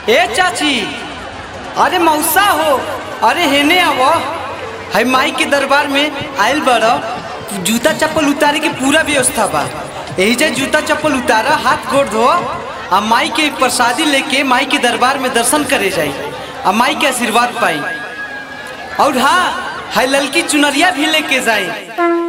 ए चाची अरे मौसा हो अरे हेने आवो है माई के दरबार में आयल बड़ो जूता चप्पल उतारे के पूरा व्यवस्था बा यही जे जूता चप्पल उतारा हाथ गोड़ धो आ माई के प्रसादी लेके माई के दरबार में दर्शन करे जाई आ माई के आशीर्वाद पाई और हाँ है ललकी चुनरिया भी लेके जाई